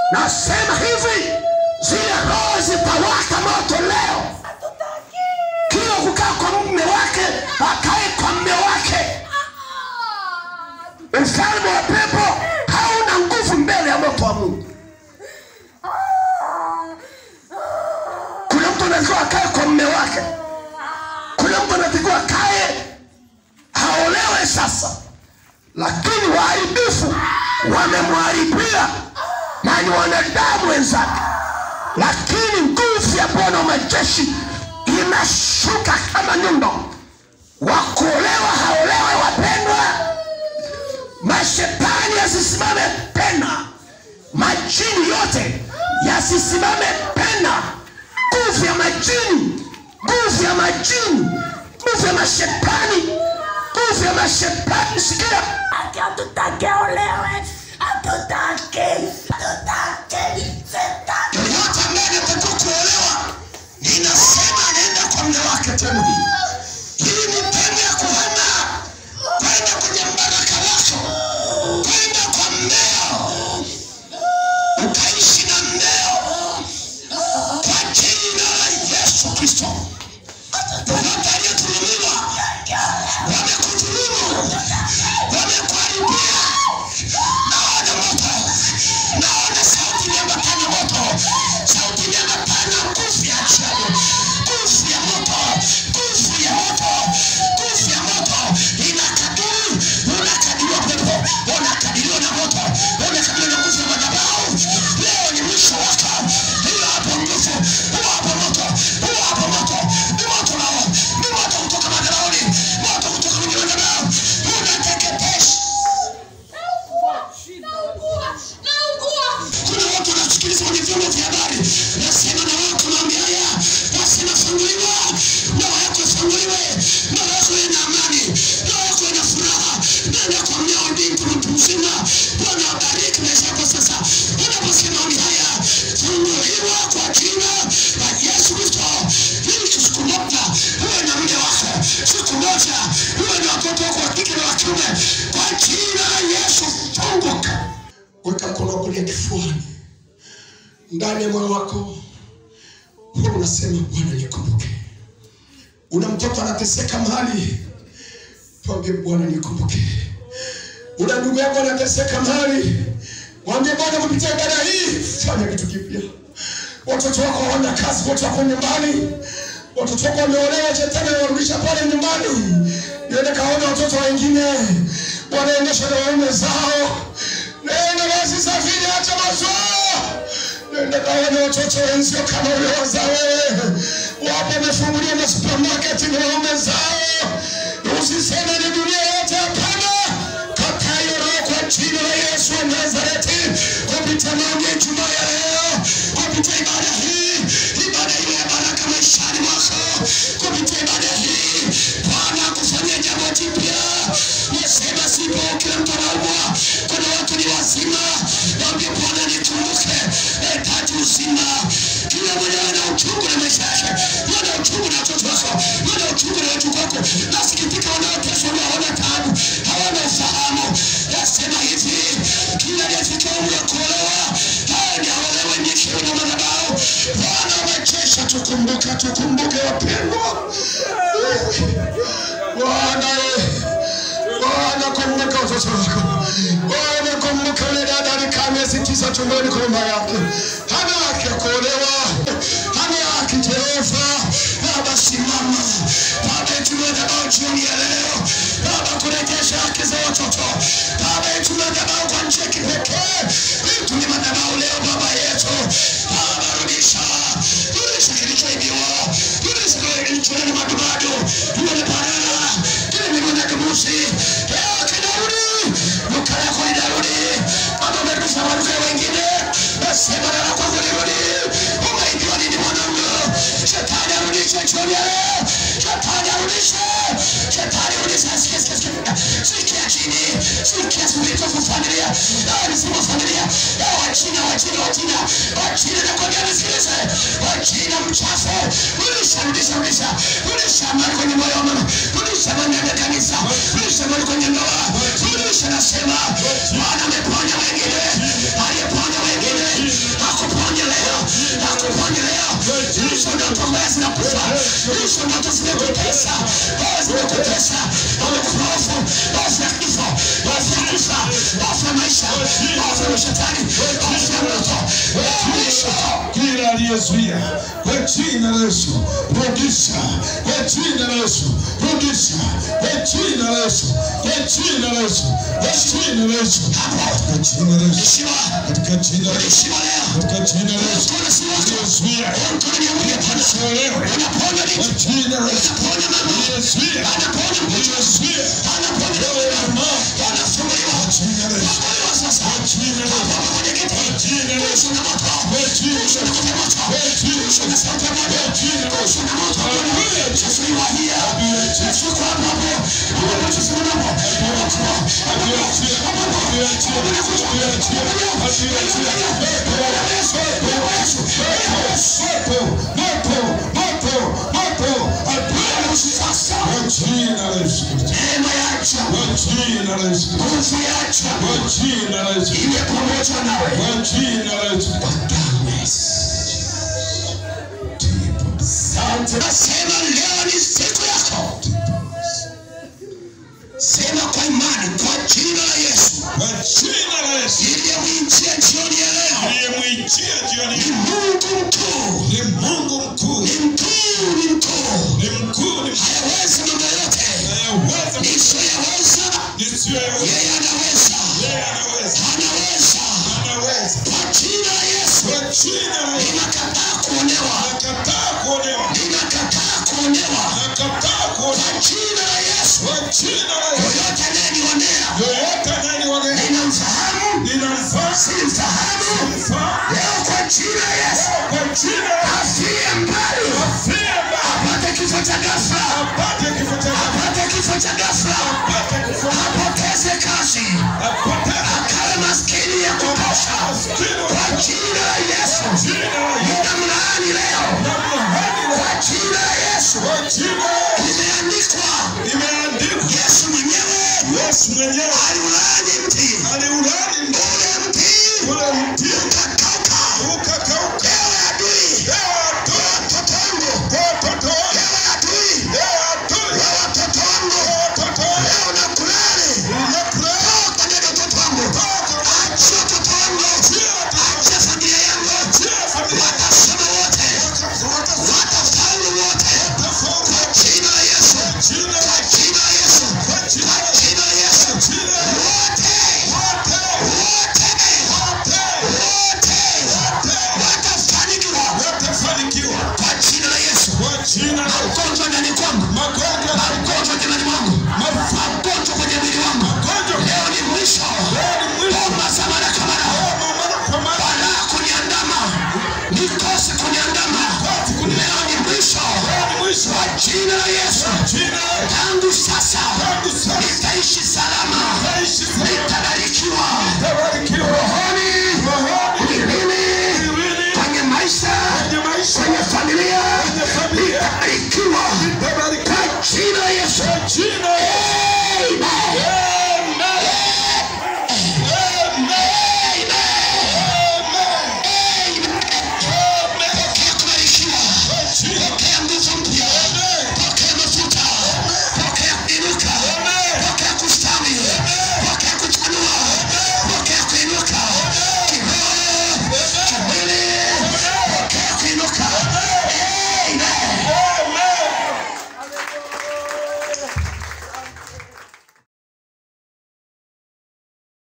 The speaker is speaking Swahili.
nasema hivi zile roho zitawaka moto leo kila kukaa kwa mume wake akae kwa mme wake ufalme wa pepo hauna nguvu mbele ya moto wa mungu kuna mtu anatakiwa akae kwa mme wake kuna mtu anatakiwa akae haolewe sasa lakini waharibifu wamemharibia na ni wanadamu wenzake lakini nguvu ya bwana wa majeshi inashuka kama nyundo wakuolewa haolewe wapendwa mashetani yasisimame tena majini yote yasisimame tena nguvu ya majini nguvu ya majini nguvu ya mashetani nguvu ya mashetani sikia Ati hatutaki olewe, hatutaki, hatutaki, sitaki. yoyote ambaye anatakiwa kuolewa ninasema anaenda kwa mme wake tena hii hii ni temu ya kuhama kwenda kwenye mbaraka wako kwenda kwa mmeo ukaishi na mmeo kwa jina la yesu kristo yoyote aliyedhulumiwa wamekudhulumu wamekuharibia naona moto naona sauti inaambatana moto sauti inaambatana nguvu ya ajabu nguvu ya moto nguvu ya moto nguvu ya moto inakadiri unakadiriwa pepo unakadiriwa na moto unakadiriwa na nguvu ya madhabahu leo ni mwisho wako hiyo hapo nguvu huo hapo moto huo hapo moto ni moto nao ni moto kutoka madhabahuni moto kutoka kwenye madhabahu unateketesha kuna watu wanasikiliza kwenye vyombo vya habari nasema na wako maombi haya nasema funguliwa ndoa yako ifunguliwe ndoa yako iwe na amani ndoa yako iwe na furaha nenda kwa mmeo ndingi mtu mzima bwana abariki maisha yako sasa unaposikia maombi haya funguliwa kwa jina la yesu kristo ili siku moja uwe na mke wako siku moja uwe na watoto wako wa kike na wa kiume kwa jina la yesu funguka weka mkono wa kulia kifuani ndani ya moyo wako huwa unasema bwana nikumbuke una mtoto anateseka mahali mwambie bwana nikumbuke una ndugu yako anateseka mahali mwambie bwana kupitia ibada hii fanya kitu kipya watoto wako hawana kazi wote wako nyumbani watoto wako wameolewa shetani amewarudisha pale nyumbani niende kaona watoto wengine wanaendeshwa na waume zao nenda basi safiri acha mazoea nenda kaona watoto wenzio kama uliowaza wewe wapo wamefungulia masupermarket na waume zao usiseme ni dunia yote hapana kataa hiyo roho kwa jina la yesu wa nazareti kupitia maombi ya ijumaa ya leo kupitia ibada hii ibada ile ya baraka maishani mwako kupitia ibada hii bwana akufanyia jambo jipya nasema sipo kila mtu anaumwa kuna watu ni wazima waambie bwana nikumbuke nahitaji uzima kila mmoja ana uchungu na maisha yake ana uchungu na watoto wako ana uchungu na watu wako nasikitika wanaoteswa na hawana taabu hawana ufahamu nasema hivi kila aliyefikia umri wa kuolewa haya ni aolewe nyekewe na madhabahu bwana wa majeshi tukumbuke tukumbuke wapendwa bwana Bwana kumbuka watoto wako. Bwana kumbuka yule dada alikaa miezi tisa tumboni kwa mama yake, hana haki ya kuolewa, hana haki Jehova. Baba simama, Baba itumie madhabahu jioni ya leo, Baba kurejesha haki za watoto, Baba itumie madhabahu kwa njia ya kipekee, itumie madhabahu leo Baba yetu, Baba rudisha, rudisha kilichoibiwa, rudisha kilichoenda madumadu, tuone baraka, kile miguu ya kibusi, leo kinarudi, duka lako linarudi, Baba umerudisha maduka ya wengine, nasema na lako lirudi, umeibiwa nini mwanangu? Shetani arudishe jioni ya leo, shetani arudishe, shetani arudishe, sikia, sikia, sikia, sikia chini, sikia spiritual for familia, hao ni sima familia, hao wachina, wachina, wachina, wachina na kwa gani sikilize, wachina mchafu, rudisha, rudisha, rudisha, rudisha amani kwenye moyo wa mama, rudisha amani ndani ya kanisa, rudisha amani kwenye ndoa, rudisha nasema, Bwana ameponya wengine, aliyeponya wengine, zimekutesa, roho zimekutesa, hofu, hofu ya kifo, hofu ya kufa, hofu ya maisha, hofu ya mashetani, hofu ya moto, mwisho kila aliyezuia kwa jina la Yesu, rudisha kwa jina la Yesu, rudisha kwa jina la Yesu, kwa jina la Yesu, kwa jina la Yesu, katika jina la Yesu, Heshima, katika jina la Yesu, heshima leo. katika jina la Yesu, Mkono si wako. aliyezuia Mkono ni Mungu Bwana. kuolewa Unaponya kwa nini? jina la Yesu, Unaponya mama. aliyezuia Anaponya mtoto. aliyezuia Anaponya mama. Anafunguliwa. jina la Yesu, Funguliwa sasa. jina la Yesu, Hapa kwenye kiti. jina la Yesu, Kuhusu na moto. kwa jina Kuhusu la na Yesu, moto. kwa jina la Kuhusu na Yesu, sauti ya moto. Kuhusu na moto. Hallelujah. Yesu yu ahia. Yesu kwa hapo hapo. Hapo hapo tusimame hapo. Hapo hapo. Neema yacha. Nguvu yacha. Iwe pamoja nawe. Nasema leo ni siku yako. Sema kwa imani kwa jina la Yesu. Iliyemwijia jioni ya leo. Ni Mungu mkuu. Ni Mungu mkuu, Ni mkuu, ni mkuu. ni mkuu, ni Hayawezi mambo yote. anayeweza Nisiyoyaweza, nisiyoyaweza. yeye anaweza. Yeye anaweza, Anaweza. anaweza. Kwa jina la Yesu. Kwa jina la Yesu, Ninakataa kuonewa. nakataa kuonewa, Ninakataa kuonewa. nakataa kuonewa. Kwa jina la Yesu. Kwa jina la Yesu, Yoyote anayenionea. yoyote anayeniona Ninamfahamu. ninamfaa, Simfahamu. simfaa. Leo kwa jina la Yesu. Kwa jina la Yesu, Afie mbali. afie mbali, Apate kifo cha ghafla. apate kifo cha ghafla, Apate kifo cha ghafla. apate kifo cha ghafla, Apoteze kazi. apate Akawe maskini ya kutosha. Kwa jina la Yesu. jina la Yesu. Ninamlaani leo. Namlaani leo. Kwa jina la Yesu. Kwa jina la Yesu, Limeandikwa. imeandikwa Yesu mwenyewe Yesu mwenyewe aliulaani mti. aliulani Ule mti ule mti ukakauka. ukakauka. Ewe adui. Leo adui, Watoto wangu. kwa watoto wangu, Ewe adui. leo adui, Wa watoto wangu. kwa watoto wangu, Leo nakulani. nakula Toka ndani ya watoto wangu. Achia watoto wangu. Achia familia yangu. Watasoma wote. Watafaulu wote. Kwa jina la Yesu. jina Kwa jina la Yesu. Kwa jina la Yesu. jina Wote. wote, Wote. wote, Wote. Watafanikiwa. watafanikiwa Kwa jina la Yesu. kwa jina la Magonjwa ndani kwangu. magonjwa, Magonjwa kinani mwangu. Magonjwa kwenye mwili wangu. magonjwa Leo ni mwisho. leo ni mwisho. Bomba za mara kwa mara. Mara kwa mara, balaa kuniandama, mikosi kuniandama, leo ni mwisho leo ni mwisho. kwa jina la Yesu. Jina la